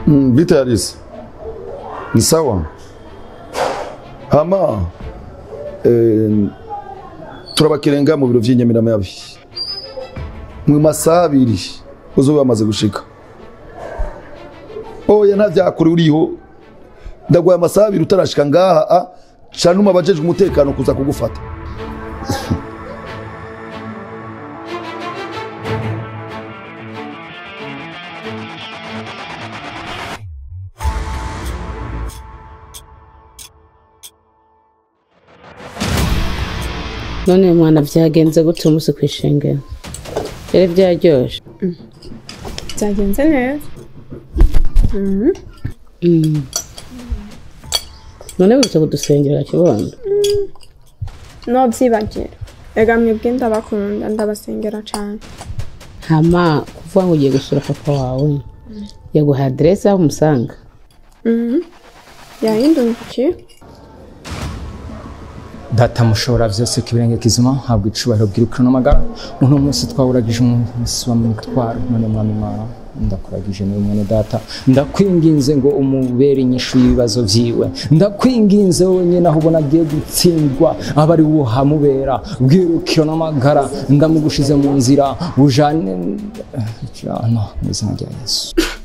Mm, Vita Yarisi ni sawa hama eh, turabakirenga mu biro vy'inyamiramabi mu masaha abiri uzobe wamaze gushika oya nta vyakuri uriho ndaguhaye amasaha abiri utarashika ngaha a ca numa abajejwe umutekano kuza kugufata none mwana byagenze gute umunsi ku ishengero byari byaryoshe byagenze neza Mm. none witse kudusengera kibondo nobyibagira ega mwebwe ndabakunda ndabasengera cyane hama kuvuga ngo ugiye gusura papa wawe yaguha aderesi aho umusanga yahindungukiye data mushobora byose ku ibirenge kizima ntabwo icubahiro bwirukana amagara uno munsi twawuragije umunsi wa mitwaro none mwami mana ndakuragije niwe mwene data ndakwinginze ngo umubere inyishu y'ibibazo vyiwe ndakwinginze wenyine aho ubona agiye gutsindwa aba ari wo hamubera bwirukiro n'amagara ndamugushize mu nzira ujane jana mu izina rya yesu